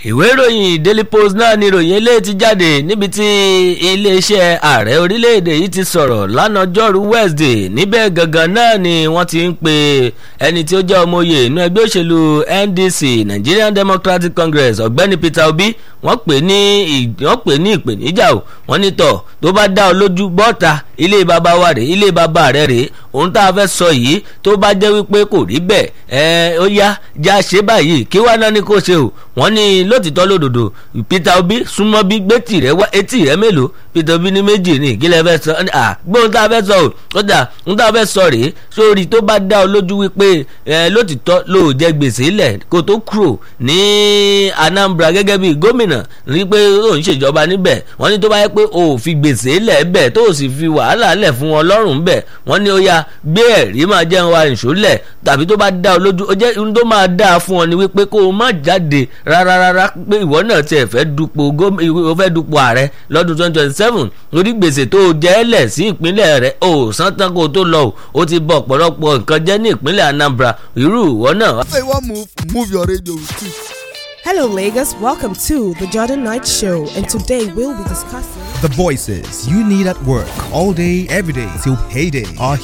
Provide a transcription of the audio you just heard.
ìwé ìròyìn daily post náà ni ìròyìn eléyìí ti jáde níbi tí iléeṣẹ́ ààrẹ orílẹ̀-èdè yìí ti sọ̀rọ̀ lánàjọ́rú wednesday níbẹ̀ gangan náà ni wọ́n ti ń pe ẹni tí ó jẹ́ ọmọye inú ẹgbẹ́ òṣèlú ndc nigerian democratic congress ọ̀gbẹ́ni peter obi wọ́n pè ní wọ́n pè ní ìpèníjà o wọ́n ní tọ̀ tó bá dá ọ lójú bọ́ta ilé bàbá wa rèé ilé bàbá rẹ rèé ohun tá a fẹ́ sọ yìí tó bá jẹ́ wípé kò rí bẹ́ẹ̀ ẹ ó yá já ṣe báyìí kí wá náà ni kò ṣe o wọ́n ní lótìtọ́ lódodo peter obi súnmọ́ bí gbé tìrẹ wá etí rẹ mélòó peter obi ní méjì ní ìkílẹ̀ fẹ́ sọ à gbóhùn tá a fẹ́ sọ o ó dà ohun tá a fẹ́ sọ rèé sórí tó bá dá ọ lójú wípé ẹ lótìtọ́ ló jẹ gbèsè lẹ̀ kó tó kúrò ní anambra gẹ́gẹ́ bí gómìnà ní pé ó ń ṣèjọba níbẹ̀ wọ́n ní tó bá yẹ pé o ò fi gbèsè lẹ̀ bẹ̀ tó o sì fi wàhálà lẹ̀ fún wọn lọ́rùn bẹ̀ wọ́n ní ó yá gbé ẹ̀rí máa jẹun wa ìṣólẹ̀ tàbí tó bá dá ọ lójú ó jẹ́ ohun tó máa dáa fún ọ ni wípé kó o má jáde rárá rárá pé ìwọ náà tiẹ̀ fẹ́ dupò o fẹ́ dupò ààrẹ lọ́dún twenty twenty seven lórí gbèsè tó o jẹ́ lẹ̀ sí ìpínlẹ̀ rẹ̀ o san tán kó o tó lọ o ó ti bọ̀ ọ̀pọ̀lọpọ̀ nǹkan jẹ́ ní ìpínlẹ̀ Anambra irú ìwọ náà. Say one move, move your radio with it. Hello, Lagos. Welcome to the Jordan Knight Show, and today we'll be discussing. The voices you need at work all day, every day till payday are